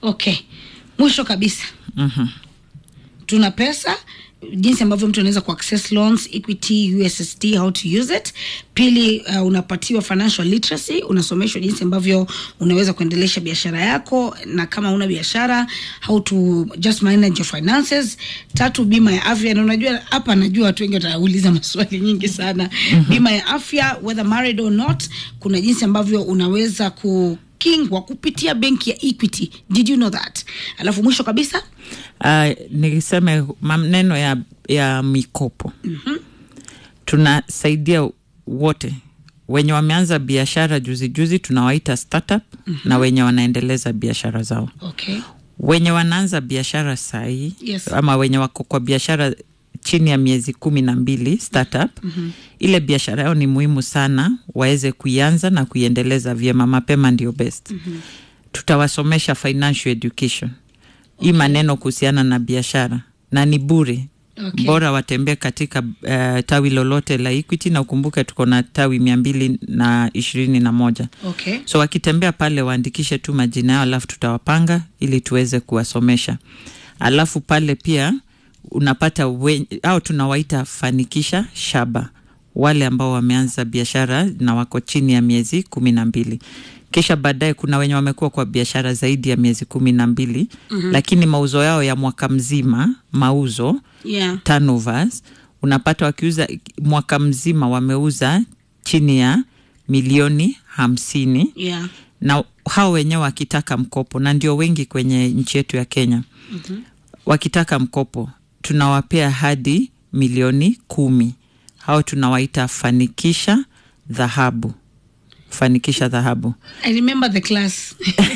okay mwisho kabisa mm-hmm. tuna pesa jinsi ambavyo mtu anaweza kuaccess loans equity ussd how to use it pili uh, unapatiwa financial literacy unasomeshwa jinsi ambavyo unaweza kuendelesha biashara yako na kama una biashara how to just manage your finances tatu bima ya afya na unajua hapa najua watu wengi watauliza maswali nyingi sana bima ya afya whether married or not kuna jinsi ambavyo unaweza ku kingwa kupitia benki ya equity did you know that alafu mwisho kabisa Uh, niseme maneno ya, ya mikopo mm-hmm. tunasaidia wote wenye wameanza biashara juzi juzi tunawaita startup mm-hmm. na wenye wanaendeleza biashara zao okay wenye wanaanza biashara sahii Yes. ama wenye wako kwa biashara chini ya miezi kumi na mbili startup mm-hmm. ile biashara yao ni muhimu sana waweze kuianza na kuiendeleza vyema mapema ndio best mm-hmm. tutawasomesha financial education hii maneno kuhusiana na biashara na ni bure Okay. bora watembee katika uh, tawi lolote la equity na ukumbuke tuko na tawi mia mbili na ishirini na moja okay so wakitembea pale waandikishe tu majina yao alafu tutawapanga ili tuweze kuwasomesha alafu pale pia unapata we, au tunawaita fanikisha shaba wale ambao wameanza biashara na wako chini ya miezi kumi na mbili kisha baadaye kuna wenye wamekuwa kwa biashara zaidi ya miezi kumi na mbili mm-hmm. lakini mauzo yao ya mwaka mzima mauzo yeah turnovers unapata wakiuza mwaka mzima wameuza chini ya milioni hamsini yeah na hao wenyewe wakitaka mkopo na ndio wengi kwenye nchi yetu ya kenya mm-hmm. wakitaka mkopo tunawapea hadi milioni kumi hao tunawaita fanikisha dhahabu fanikisha dhahabu i remember the class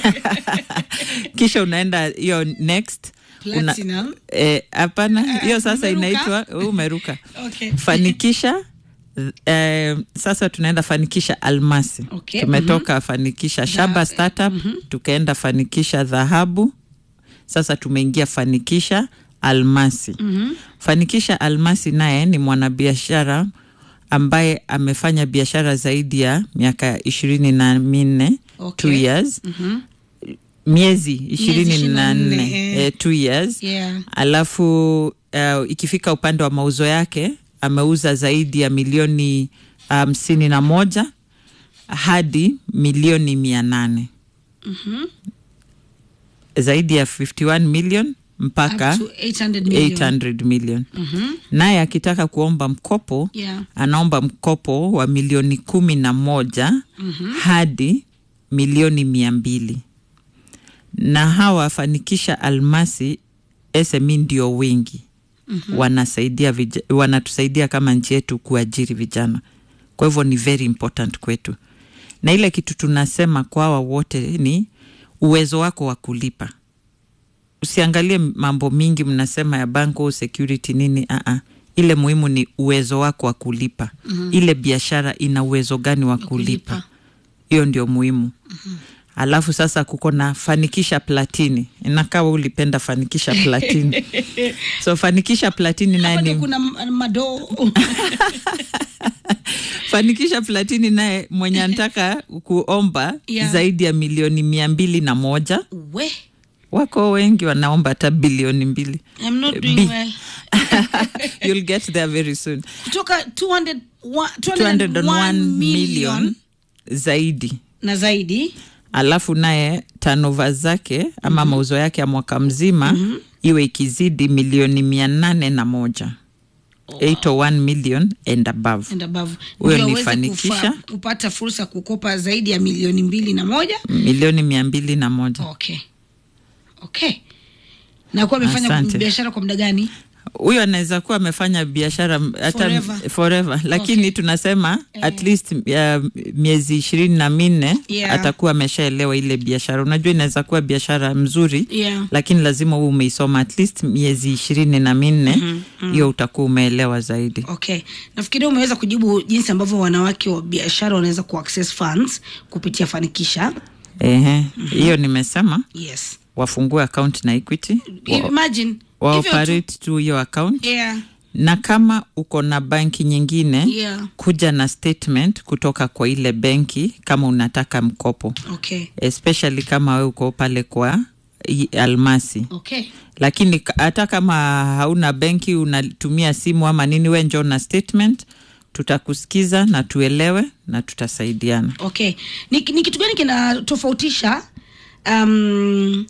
kisha unaenda hiyo next una- Platinum. eh, hapana hiyo sasa umeruka? inaitwa umeruka okay fanikisha eh, sasa tunaenda fanikisha almasi Okay, tumetoka fanikisha shaba Dha- startup tukaenda fanikisha dhahabu sasa tumeingia fanikisha almasi mm-hmm. fanikisha almasi naye ni mwanabiashara ambaye amefanya biashara zaidi ya miaka ishirini na minne Okay. two years Mm-hmm. miezi ishirini na 24, nne eh. eh, two years yeah alafu uh, ikifika upande wa mauzo yake ameuza zaidi ya milioni hamsini um, na moja hadi milioni mia nane mm-hmm. zaidi ya 51 million mpaka up to 800 million 800 million mm-hmm. naye akitaka kuomba mkopo yeah anaomba mkopo wa milioni kumi na moja mm-hmm. hadi milioni mia mbili na hawa fanikisha almasi SME ndio wengi mm-hmm. wanasaidia vija, wanatusaidia kama nchi yetu kuajiri vijana kwa hivyo ni very important kwetu na ile kitu tunasema kwa hawa wote ni uwezo wako wa kulipa usiangalie mambo mingi mnasema ya banko security nini uh-uh. ile muhimu ni uwezo wako wa kulipa mm-hmm. ile biashara ina uwezo gani wa kulipa kulipa. hiyo ndio muhimu mm-hmm. alafu sasa kuko na fanikisha platini inakawa ulipenda fanikisha platini so fanikisha platini naye Hapa ndio ni kuna m- madoo fanikisha platini naye mwenye anataka kuomba Yeah. zaidi ya milioni mia mbili na moja we wako wengi wanaomba hata bilioni mbili i'm not doing B. well you'll get there very soon kutoka 200 wa- 201 201 million million zaidi na zaidi alafu naye tanova zake ama mm-hmm. mauzo yake ya mwaka mzima mm-hmm. iwe ikizidi milioni mia nane na moja oh, 801 million and above and above Huyo Ndio ni aweze fanikisha. kufa- kupata fursa ya kukopa zaidi ya milioni mbili na moja milioni mia mbili na moja okay okay na kuwa amefanya Asante. biashara kwa muda gani huyo anaweza kuwa amefanya biashara m- hata Forever. forever, forever. lakini Okay. tunasema at least uh, miezi ishirini na minne Yeah. atakuwa atakuwa ameshaelewa ile biashara unajua inaweza kuwa biashara mzuri Yeah. lakini lazima huu umeisoma at least miezi ishirini na minne hiyo mm-hmm. utakuwa umeelewa zaidi okay nafikiri umeweza kujibu jinsi ambavyo wanawake wa biashara wanaweza kuaccess funds kupitia fanikisha Ehe, hiyo nimesema yes wafungue account na equity wa, imagine wa hivyo tu. operate tu hiyo account yeah na kama uko na banki nyingine yeah kuja na statement kutoka kwa ile benki kama unataka mkopo okay especially kama we uko pale kwa i- almasi okay lakini ka- hata kama hauna benki unatumia simu ama nini we njoo na statement tutakusikiza na tuelewe na tutasaidiana okay ni, ni kitu gani kinatofautisha um,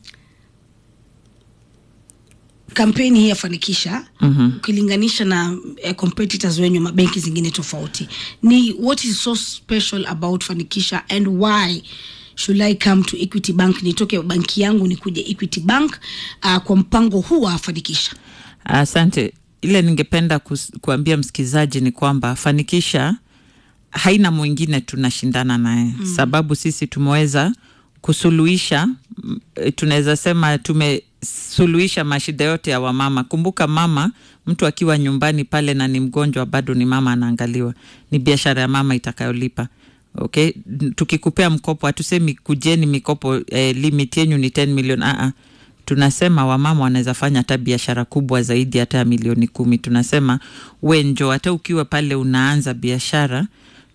kampeni hii yafanikisha Mhm. ukilinganisha na eh, competitors wenye mabenki zingine tofauti ni what is so special about fanikisha and why should i come to equity bank nitoke banki yangu nikuje equity bank uh, kwa mpango huu wa fanikisha asante ile ningependa kus, kuambia msikilizaji ni kwamba fanikisha haina mwingine tunashindana naye mm. sababu sisi tumeweza kusuluhisha mm, eh, tunaweza sema tumesuluhisha mashida yote ya wamama kumbuka mama mtu akiwa nyumbani pale na ni mgonjwa bado ni mama anaangaliwa ni biashara ya mama itakayolipa okay N- tukikupea mkopo hatusemi kujeni mikopo eh, limit yenyu ni 10 million uh -uh tunasema wamama wanaweza fanya hata biashara kubwa zaidi hata ya milioni kumi tunasema we njo hata ukiwa pale unaanza biashara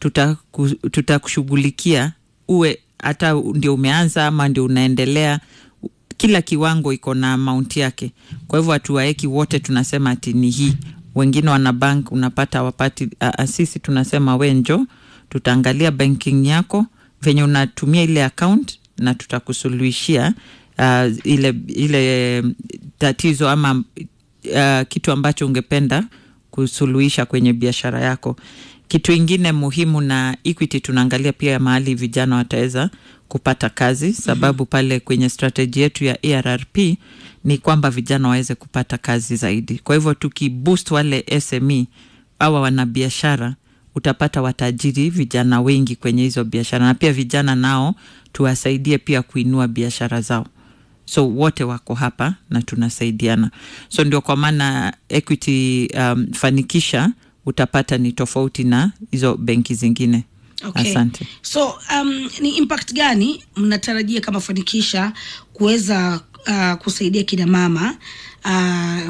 tutaku- tutakushughulikia uwe hata ndio umeanza ama ndio unaendelea kila kiwango iko na amount yake kwa hivyo hatuwaeki wote tunasema ati ni hii wengine wana bank unapata wapati uh, sisi tunasema we njo tutaangalia banking yako venye unatumia ile account na tutakusuluhishia uh, ile ile tatizo ama uh, kitu ambacho ungependa kusuluhisha kwenye biashara yako kitu ingine muhimu na equity tunaangalia pia mahali vijana wataweza kupata kazi sababu pale kwenye strateji yetu ya arrp ni kwamba vijana waweze kupata kazi zaidi kwa hivyo tukiboost wale sme awa wanabiashara utapata watajiri vijana wengi kwenye hizo biashara na pia vijana nao tuwasaidie pia kuinua biashara zao so wote wako hapa na tunasaidiana so ndio kwa maana equity um, fanikisha utapata ni tofauti na hizo benki zingine Okay. asante so um, ni impact gani mnatarajia kama fanikisha kuweza uh, kusaidia kina mama uh,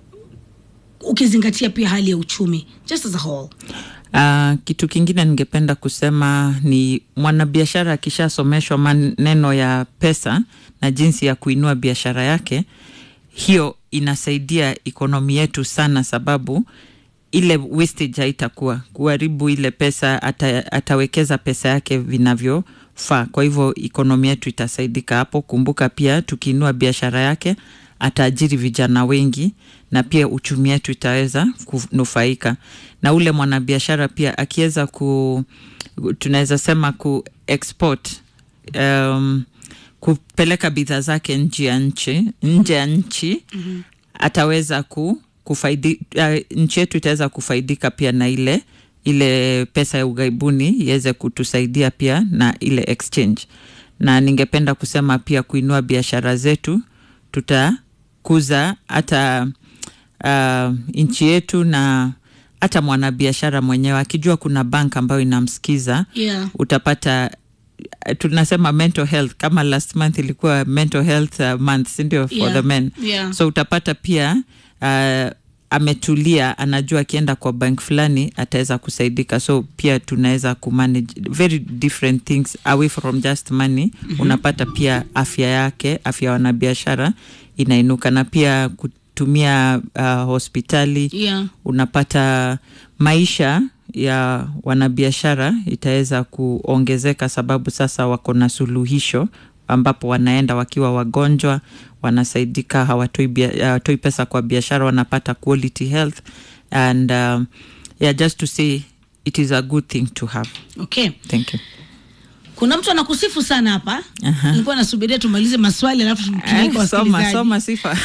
ukizingatia pia hali ya uchumi just as a whole Uh, kitu kingine ningependa kusema ni mwanabiashara akishasomeshwa maneno ya pesa na jinsi ya kuinua biashara yake, hiyo inasaidia ikonomi yetu sana, sababu ile wastage haitakuwa kuharibu ile pesa, ata, atawekeza pesa yake vinavyofaa. Kwa hivyo ikonomi yetu itasaidika hapo. Kumbuka pia tukiinua biashara yake ataajiri vijana wengi na pia uchumi wetu itaweza kunufaika na ule mwanabiashara pia akiweza ku tunaweza sema ku export um, kupeleka bidhaa zake nje ya nchi nje ya nchi mm-hmm. ataweza ku kufaidi uh, nchi yetu itaweza kufaidika pia na ile ile pesa ya ughaibuni iweze kutusaidia pia na ile exchange na ningependa kusema pia kuinua biashara zetu tutakuza hata uh, nchi yetu na hata mwanabiashara mwenyewe akijua kuna bank ambayo inamsikiza yeah. utapata tunasema mental health kama last month ilikuwa mental health uh, month sindio for Yeah. the men Yeah. so utapata pia uh, ametulia anajua akienda kwa bank fulani ataweza kusaidika so pia tunaweza kumanage very different things away from just money mm-hmm. unapata pia afya yake afya ya wanabiashara inainuka na pia kutumia uh, hospitali Yeah. unapata maisha ya wanabiashara itaweza kuongezeka sababu sasa wako na suluhisho ambapo wanaenda wakiwa wagonjwa wanasaidika hawatoi, bia, hawatoi pesa kwa biashara wanapata quality health and um, yeah, just to say it is a good thing to have okay thank you kuna mtu anakusifu sana hapa Aha. nilikuwa nasubiria tumalize maswali alafu tupeleke Eh, soma wasikilizaji. soma sifa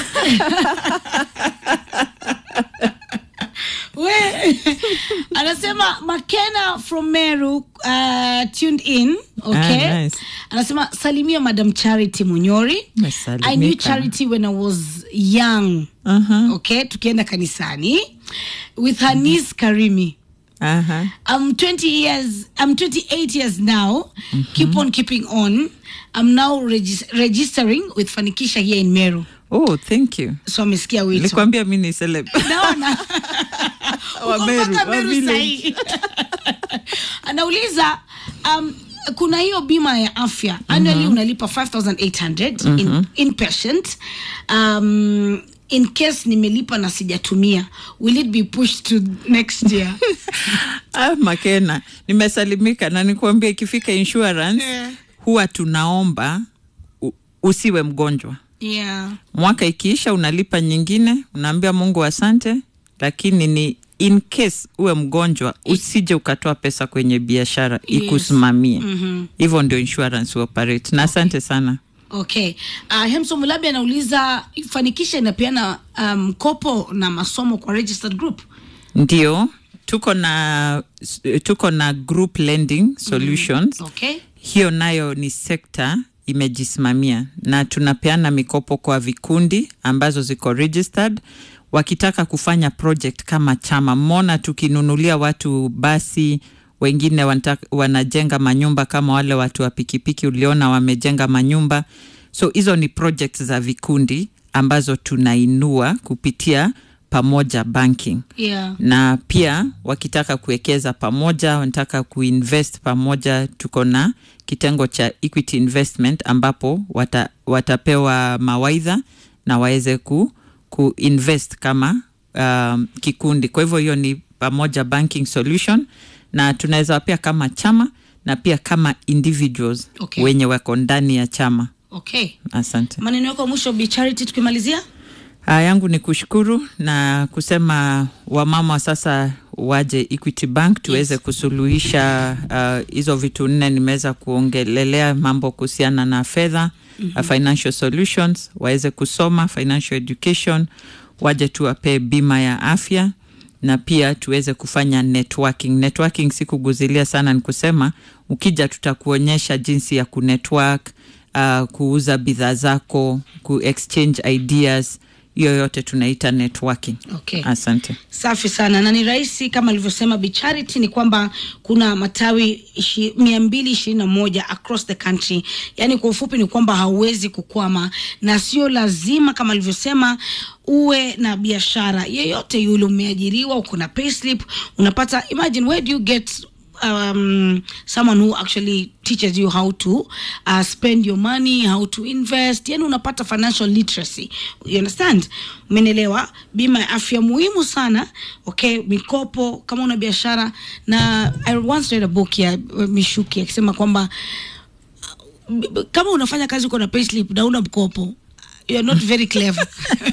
We, anasema makena from meru uh, tuned in okay Ah, nice. anasema salimia madam charity munyori i knew Nasalimika. charity when i was young Aha, okay tukienda kanisani with her niece karimi aha. I'm 20 years, I'm 28 years now. Keep on keeping on. I'm now regis registering with Fanikisha here in Meru. oh thank you So amesikia wito. nilikwambia mi ni celeb Naona. Wa Uko Meru, mpaka wa Meru village. sahi. Anauliza um, kuna hiyo bima ya afya annually unalipa 5800 in, inpatient um, in case nimelipa na sijatumia will it be pushed to next year ah, makena nimesalimika na nikuambia ikifika insurance Eh. huwa tunaomba u, usiwe mgonjwa yeah mwaka ikiisha unalipa nyingine unaambia mungu asante lakini ni in case uwe mgonjwa usije ukatoa pesa kwenye biashara Yes. ikusimamie Mhm. hivyo ndio insurance operate na asante sana okay uh, hemso mulabi anauliza fanikisha inapeana mkopo um, na masomo kwa registered group ndio tuko na tuko na group lending solutions okay hiyo nayo ni sekta imejisimamia na tunapeana mikopo kwa vikundi ambazo ziko registered wakitaka kufanya project kama chama mona tukinunulia watu basi wengine wanataka, wanajenga manyumba kama wale watu wa pikipiki uliona wamejenga manyumba so hizo ni project za vikundi ambazo tunainua kupitia pamoja banking yeah na pia wakitaka kuwekeza pamoja wanataka kuinvest pamoja tuko na kitengo cha equity investment ambapo wata, watapewa mawaidha na waweze ku, kuinvest kama um, kikundi kwa hivyo hiyo ni pamoja banking solution na tunaweza wapea kama chama na pia kama individuals Okay. wenye wako ndani ya chama okay asante maneno yako ya mwisho Bi charity tukimalizia Aa, yangu ni kushukuru na kusema wamama sasa waje Equity Bank tuweze Yes. kusuluhisha uh, hizo vitu nne nimeweza kuongelelea mambo kuhusiana na fedha mm-hmm. uh, financial solutions waweze kusoma financial education waje tuwapee bima ya afya na pia tuweze kufanya networking. Networking si kuguzilia sana, ni kusema ukija, tutakuonyesha jinsi ya kunetwork, uh, kuuza bidhaa zako, ku exchange ideas, hiyo yote tunaita networking. okay Asante. safi sana na ni rahisi kama alivyosema Bi Charity ni kwamba kuna matawi ishi- mia mbili ishirini na moja across the country yaani kwa ufupi ni kwamba hauwezi kukwama na sio lazima kama alivyosema uwe na biashara yeyote yule umeajiriwa uko na payslip unapata imagine where do you get um, someone who actually teaches you how to uh, spend your money how to invest yani unapata financial literacy you understand umenielewa bima ya afya muhimu sana okay mikopo kama una biashara na i once read a book ya uh, mishuki akisema kwamba uh, b- b- kama unafanya kazi uko na payslip na una mkopo you're not very clever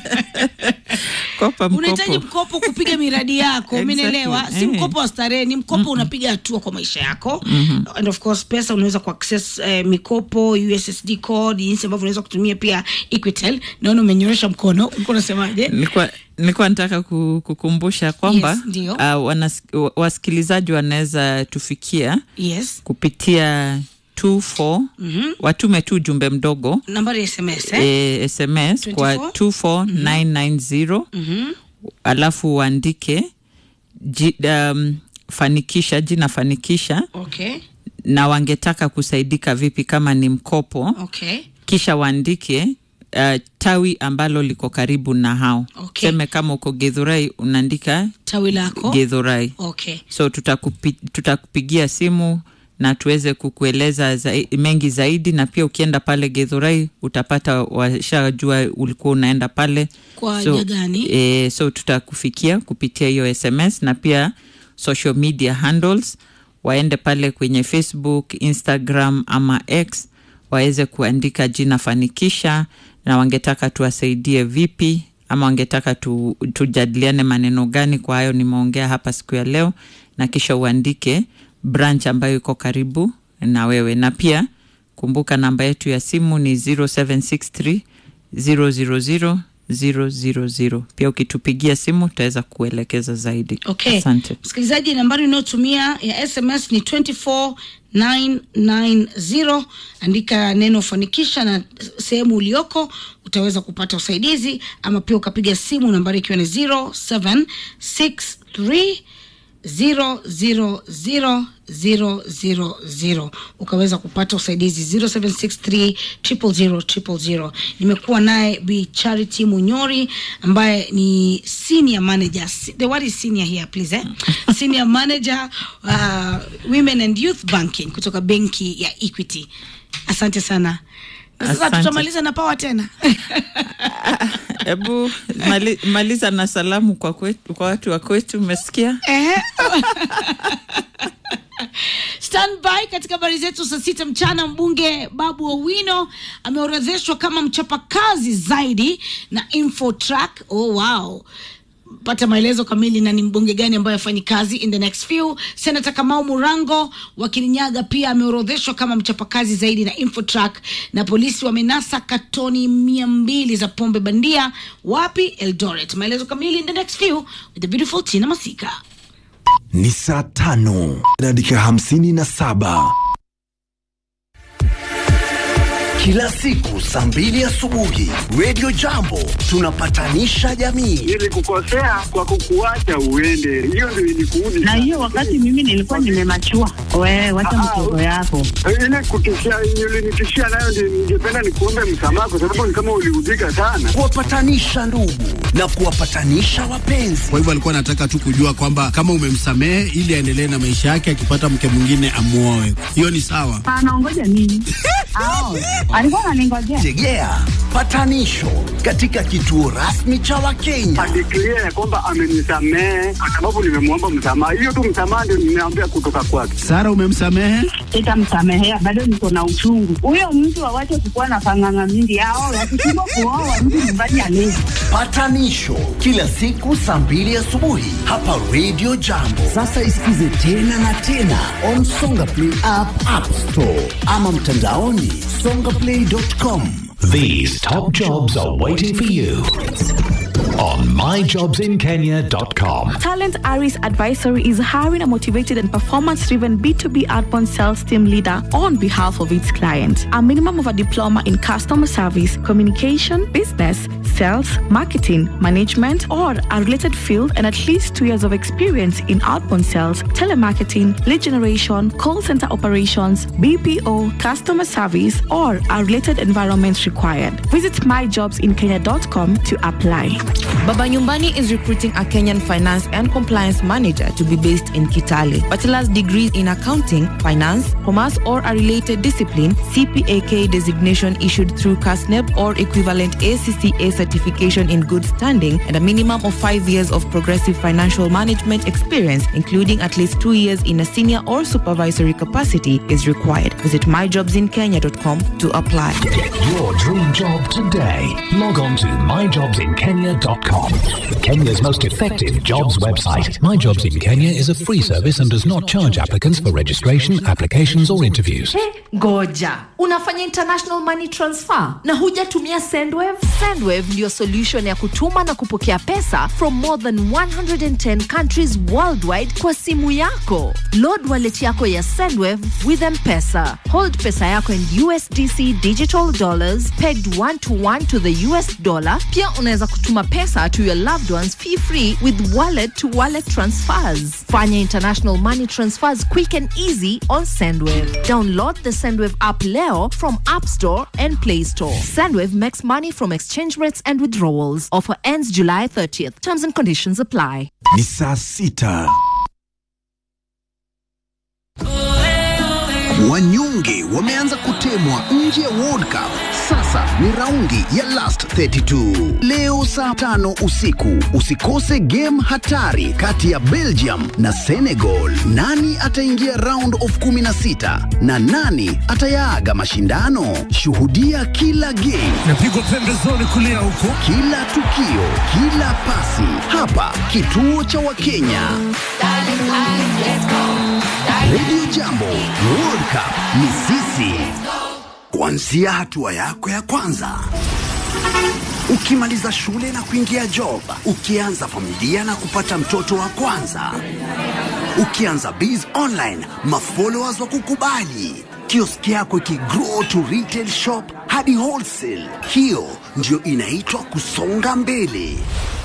Kopa unahitaji mkopo. mkopo kupiga miradi yako Exactly. umenielewa si Eh. mkopo wa starehe ni mkopo unapiga hatua kwa maisha yako mm-hmm. and of course pesa unaweza kuaccess eh, mikopo ussd code jinsi ambavyo unaweza kutumia pia equitel naona umenyorosha mkono ulikuwa unasemaje nilikuwa nilikuwa nataka ku- kukumbusha kwamba Yes, ndio. uh, wanas- wa- wasikilizaji wanaweza tufikia yes kupitia 24 Mhm. watume tu ujumbe mdogo nambari ya sms eh? eh, sms kwa 24? 24990 Mhm. alafu uandike ji, um, fanikisha jina fanikisha okay na wangetaka kusaidika vipi kama ni mkopo okay kisha waandike uh, tawi ambalo liko karibu na hao Okay. seme kama uko gedhurai unaandika tawi lako gedhurai okay so tutakupi, tutakupigia simu na tuweze kukueleza zai, mengi zaidi na pia ukienda pale gedhurai utapata washajua ulikuwa unaenda pale Kwa so, haja gani? e, so tutakufikia kupitia hiyo sms na pia social media handles waende pale kwenye facebook instagram ama x waweze kuandika jina fanikisha na wangetaka tuwasaidie vipi ama wangetaka tu, tujadiliane maneno gani kwa hayo nimeongea hapa siku ya leo na kisha uandike branch ambayo iko karibu na wewe na pia kumbuka namba yetu ya simu ni 0763 000 000 pia ukitupigia simu tutaweza kuelekeza zaidi okay asante msikilizaji nambari unayotumia ya sms ni 24990 andika neno fanikisha na sehemu ulioko utaweza kupata usaidizi ama pia ukapiga simu nambari ikiwa ni 0763 000000 ukaweza kupata usaidizi 0763000000. Nimekuwa naye Bi Charity Munyori ambaye ni senior manager. The word is senior here please eh? Senior manager uh, women and youth banking kutoka benki ya Equity. Asante sana. Na Sasa Asante. tutamaliza na pawa tena. Hebu mali, maliza na salamu kwa, kwetu, kwa watu wa kwetu, umesikia? Ehe. Stand by katika habari zetu saa sita mchana. Mbunge Babu Owino ameorodheshwa kama mchapakazi zaidi na Infotrack. Oh, wow pata maelezo kamili na ni mbunge gani ambaye afanyi kazi in the next few. Senata Kamau Murango wa Kirinyaga pia ameorodheshwa kama mchapakazi zaidi na Infotrack, na polisi wamenasa katoni mia mbili za pombe bandia wapi? Eldoret. Maelezo kamili in the next few with the beautiful Tina Masika. ni saa tano na dakika hamsini na saba kila siku saa mbili asubuhi Radio Jambo tunapatanisha jamii. nilikukosea kwa kukuacha uende, hiyo ndio ilikuudi na hiyo wakati mimi nilikuwa nimemachua. Wewe wacha Ah, mtoto yako. ile kutishia ulinitishia nayo, ndio ningependa nikuombe msamaha, kwa sababu ni kama uliudhika sana. kuwapatanisha ndugu na kuwapatanisha wapenzi. Kwa hivyo alikuwa anataka tu kujua kwamba kama umemsamehe ili aendelee na maisha yake, akipata mke mwingine amuoe. Hiyo ni sawa. Anaongoja nini? Ao, alikuwa ananingojea. Tegea patanisho katika kituo rasmi cha Wakenya. Adeklia ya kwamba amenisamehe kwa sababu nimemwomba msamaha. Hiyo tu msamaha ndio nimeambia kutoka kwake. Sara, umemsamehe? Sitamsamehea, bado niko na uchungu. Huyo mtu awache kukuwa na panganga mingi. Ao, wakishindwa kuoa mtu nyumbani alezi. Patanisho kila siku saa mbili asubuhi hapa Radio Jambo. Sasa isikize tena na tena on Songa Play app, App Store ama mtandaoni songaplay.com. These top jobs are waiting for you on myjobsinkenya.com. Talent Aris Advisory is hiring a motivated and performance driven B2B outbound sales team leader on behalf of its clients. A minimum of a diploma in customer service, communication, business, sales, marketing, management, or a related field, and at least two years of experience in outbound sales, telemarketing, lead generation, call center operations, BPO, customer service, or a related environment required. Visit myjobsinkenya.com to apply. Baba Nyumbani is recruiting a Kenyan finance and compliance manager to be based in Kitale. Bachelor's degrees in accounting, finance, commerce, or a related discipline, CPAK designation issued through CASNEB or equivalent ACCA certification in good standing, and a minimum of five years of progressive financial management experience, including at least two years in a senior or supervisory capacity, is required. Visit myjobsinkenya.com to apply. Get your dream job today. Log on to myjobsinkenya.com. Kenya's most effective jobs website. My Jobs in Kenya is a free service and does not charge applicants for registration, applications, or interviews. Ngoja, unafanya international money transfer na hujatumia Sendwave? Sendwave ndiyo solution ya kutuma na kupokea pesa from more than 110 countries worldwide kwa simu yako. Load wallet yako ya Sendwave with M-Pesa. Hold pesa yako in USDC digital dollars pegged one to one to the US dollar. Pia unaweza kutuma pesa to your loved ones fee free with wallet to wallet transfers. Fanya international money transfers quick and easy on Sendwave. Download the Sendwave app leo from App Store and Play Store. Sendwave makes money from exchange rates and withdrawals. Offer ends July 30th. Terms and conditions apply. Ni saa sita. Wanyonge wameanza kutemwa nje ya World Cup. Sasa ni raundi ya last 32. Leo saa tano usiku usikose game hatari kati ya Belgium na Senegal. Nani ataingia round of 16 na nani atayaaga mashindano? Shuhudia kila game Napigwa pembezoni kulia huko. kila tukio, kila pasi hapa kituo cha Wakenya. Radio Jambo, World Cup ni sisi. Kuanzia hatua yako ya kwanza ukimaliza shule na kuingia job, ukianza familia na kupata mtoto wa kwanza, ukianza biz online, mafollowers wa kukubali, kioski yako ikigrow to retail shop hadi wholesale. Hiyo ndio inaitwa kusonga mbele.